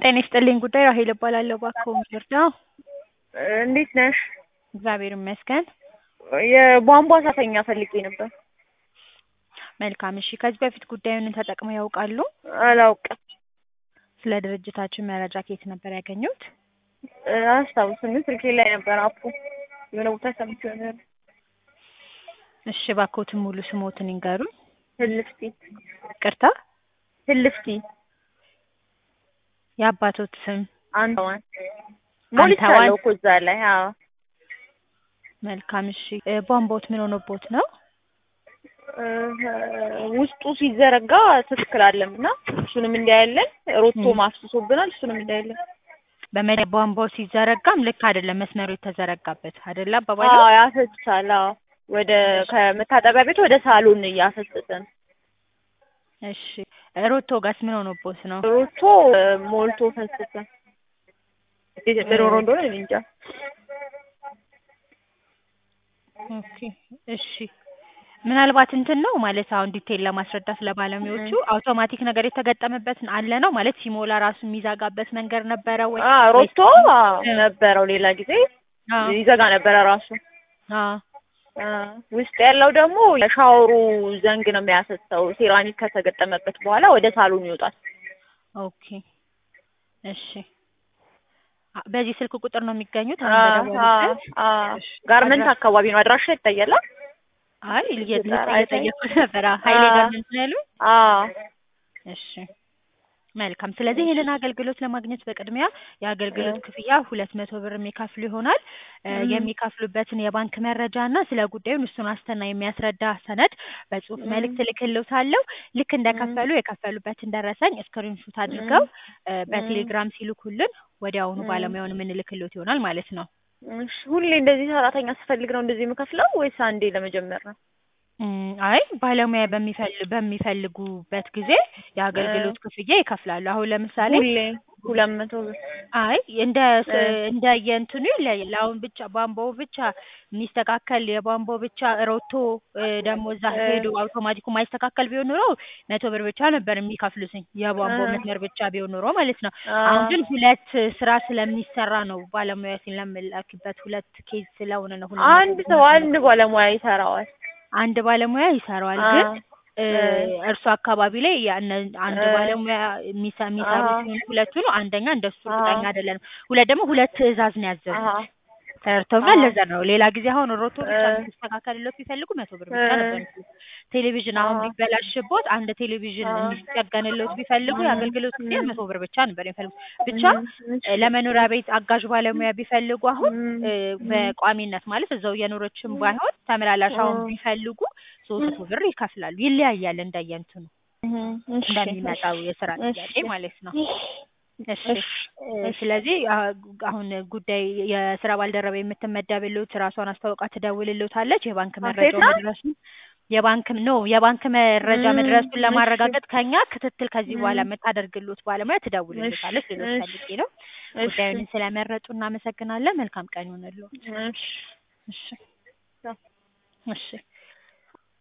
ጤና ይስጥልኝ ጉዳይ ራሄል እባላለሁ። እባክዎ ምንድነው? እንዴት ነሽ? እግዚአብሔር ይመስገን። የቧንቧ ሰራተኛ ፈልጌ ነበር። መልካም እሺ። ከዚህ በፊት ጉዳዩን ተጠቅመው ያውቃሉ? አላውቅም። ስለ ድርጅታችን መረጃ ከየት ነበር ያገኙት? አስታውስም ስልኬ ላይ ነበር አፑ የሆነ ቦታ ሰምቼው ነበር። እሺ እባክዎትን ሙሉ ስሞትን ይንገሩኝ። ህልፍቲ ቅርታ ህልፍቲ የአባቶት ስም? አንተዋን ሞልቻለሁ እኮ እዛ ላይ። አዎ መልካም እሺ። እ ቧንቧዎት ምን ሆኖቦት ነው? እ ውስጡ ሲዘረጋ ትክክል አለም እና እሱንም እንዳያለን ሮቶ ማፍስሶብናል። እሱንም እንዳያለን በመጀመሪያ ቧንቧው ሲዘረጋም ልክ አይደለም መስመሩ የተዘረጋበት አይደለ አባባሉ? አዎ ያፈስሳል። አዎ ወደ ከመታጠቢያ ቤት ወደ ሳሎን እያፈሰሰ ነው። እሺ ሮቶ ጋስ ምን ሆኖቦት ነው? ሮቶ ሞልቶ ፈሰሰ። እንዴት ምን ሆኖ እንደሆነ እኔ እንጃ። ኦኬ እሺ ምናልባት እንትን ነው ማለት አሁን ዲቴል ለማስረዳት ለባለሙያዎቹ አውቶማቲክ ነገር የተገጠመበት አለ ነው ማለት ሲሞላ ራሱ የሚዘጋበት መንገድ ነበረ ወይ? አ ሮቶ አዎ ነበረው ሌላ ጊዜ አዎ ይዘጋ ነበረ ራሱ። አዎ አ ውስጥ ያለው ደግሞ የሻወሩ ዘንግ ነው የሚያፈሰው። ሴራሚክ ከተገጠመበት በኋላ ወደ ሳሎን ይወጣል። ኦኬ እሺ አ- በዚህ ስልክ ቁጥር ነው የሚገኙት? አ አሁን አ በደወሉበት? አ ጋርመንት አካባቢ ነው አድራሻ ይታያል። አይ እየ- አይታይም? እየጠየኩት ነበር። አዎ ሀይሌ አ ጋርመንት ነው ያሉኝ? አ እሺ መልካም። ስለዚህ ይህንን አገልግሎት ለማግኘት በቅድሚያ የአገልግሎት ክፍያ ሁለት መቶ ብር የሚከፍሉ ይሆናል። እ የሚከፍሉበትን የባንክ መረጃ እና ስለ ጉዳዩ እሱን ዋስትና የሚያስረዳ ሰነድ በጽሁፍ መልእክት እልክልዎታለሁ። ልክ እንደከፈሉ የከፈሉበትን ደረሰኝ ስክሪንሹት አድርገው እ በቴሌግራም ሲልኩልን ወዲያውኑ ባለሙያውን የምንልክልዎት ይሆናል ማለት ነው። እሺ ሁሌ እንደዚህ ሰራተኛ ስፈልግ ነው እንደዚህ የምከፍለው ወይስ አንዴ ለመጀመር ነው? እም፣ አይ ባለሙያ በሚፈል በሚፈልጉበት ጊዜ የአገልግሎት ክፍያ ይከፍላሉ። አሁን ለምሳሌ ሁሌ ሁለት መቶ ብር አይ እንደ ስ- እንደ የእንትኑ ይለያል። አሁን ብቻ ቧንቧው ብቻ የሚስተካከል የቧንቧው ብቻ ሮቶ እ ደግሞ እዛ ሄዶ አውቶማቲኩ ማይስተካከል ቢሆን ኖሮ መቶ ብር ብቻ ነበር የሚከፍሉትኝ የቧንቧው መስመር ብቻ ቢሆን ኖሮ ማለት ነው። አሁን ግን ሁለት ስራ ስለሚሰራ ነው ባለሙያ ስለምላክበት ሁለት ኬዝ ስለሆነ ነው። ሁለት መቶ አንድ ሰው አንድ ባለሙያ ይሰራዋል። አንድ ባለሙያ ይሰራዋል አ ግን እ እ እርሱ አካባቢ ላይ ያነ አንድ እ ባለሙያ የሚሰ- የሚሰሩ አሀ ሲሆን ሁለቱ ነው። አንደኛ እንደሱ አሀ እርግጠኛ አይደለንም። ሁለት ደግሞ ሁለት ትዕዛዝ ነው አሀ ያዘዙት ተረድተውኛል። አሀ ለዛ ነው ሌላ ጊዜ አሁን ሮቶ እ ብቻ እንዲስተካከልሎት ቢፈልጉ መቶ ብር ብቻ እ ነበር የሚከፍሉት። ቴሌቪዥን አሁን አሀ ቢበላሽቦት አንድ ቴሌቪዥን አ እንዲጠገንሎት ቢፈልጉ እም የአገልግሎት ክፍያ እም መቶ ብር ብቻ ነበር የሚፈልጉት። ብቻ እም እሺ እ ለመኖሪያ ቤት አጋዥ ባለሙያ ቢፈልጉ አሁን እም እ እም በቋሚነት ማለት እዛው እየኖረችም ባይሆን ተመላላሽ አሁን እ ቢፈልጉ ሶስት መቶ ብር ይከፍላሉ። ይለያያል እንደየእንትኑ እም እሺ እሺ እንደሚመጣው የስራ እሺ ጥያቄ ማለት ነው። እሺ እሺ እ እሺ ስለዚህ አ- አሁን ጉዳይ የስራ ባልደረባ የምትመደብልዎት ራሷን አስታውቃ ትደውልልዎታለች። የባንክ ሴት መረጃው ናት? መድረሱን የባንክ ኖ የባንክ መረጃ እም መድረሱን እሺ ለማረጋገጥ ከኛ ክትትል ከዚህ በኋላ እም የምታደርግልዎት ባለሙያ እሺ ትደውልልዎታለች ልሎት እሺ ፈልጌ ነው። እሺ ጉዳዩን ስለመረጡ እናመሰግናለን። መልካም ቀን ይሁንልዎት። እሺ እሺ ቻው። እሺ